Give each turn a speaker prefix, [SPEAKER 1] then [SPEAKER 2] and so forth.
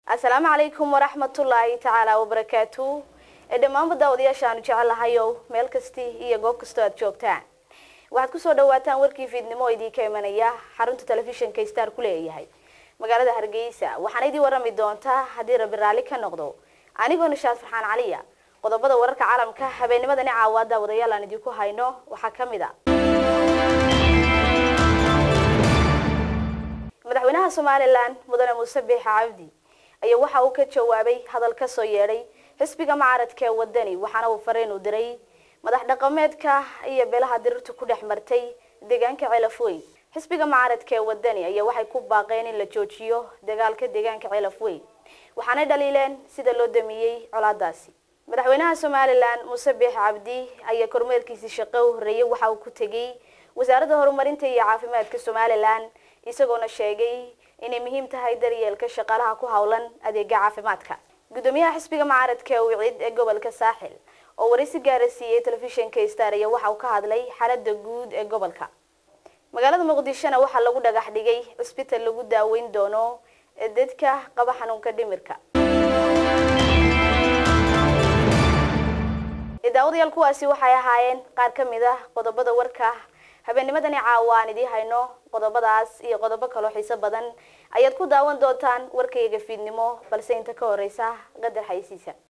[SPEAKER 1] asalaamu calaykum waraxmatullaahi tacaala wabarakaatu ee dhammaanba daawadayaasha aanu jecelahayow meel kasti iyo goob kastoo aad joogtaan waxaad kusoo dhawaataan warkii fiidnimo oo idiinka imanaya xarunta telefishinka star ku leeyahay magaalada hargeysa waxaana idii warami doontaa haddii rabi raalli ka noqdo anigoo nishaad farxaan caliya qodobada wararka caalamka habeennimadani caawa daawadayaal aan idinku hayno waxaa ka mid a madaxweynaha somalilan mudane muuse biix cabdi ayaa waxa uu ka jawaabay hadal ka soo yeedhay xisbiga mucaaradka ee wadani waxaana uu fariin u diray madax dhaqameedka iyo beelaha dirirtu ku dhex martay deegaanka ceelafweyn xisbiga mucaaradka ee wadani ayaa waxay ku baaqeen in la joojiyo dagaalka deegaanka ceelafweyn waxaanay dhaliileen sida loo damiyey colaadaasi madaxweynaha somalilan muuse biix cabdi ayaa kormeerkiisii shaqo u horreeyay waxa uu ku tegey wasaaradda horumarinta iyo caafimaadka somalilan isagoona sheegay inay muhiim tahay daryeelka shaqaalaha ku howlan adeega caafimaadka gudoomiyaha xisbiga mucaaradka ee wicid ee gobolka saaxil oo waraysi gaara siiyey telefishinka star ayaa waxa uu ka hadlay xaalada guud ee gobolka magaalada muqdishona waxaa lagu dhagax dhigay cisbital lagu daaweyn doono dadka qaba xanuunka dhimirka daawadayaal kuwaasi waxay ahaayeen qaar ka mid ah qodobada warka habeennimadani caawa aan idii hayno qodobadaas iyo qodobo kaloo xiiso badan ayaad ku daawan doontaan warkayga fiidnimo balse inta ka horeysa qadar xaysiisa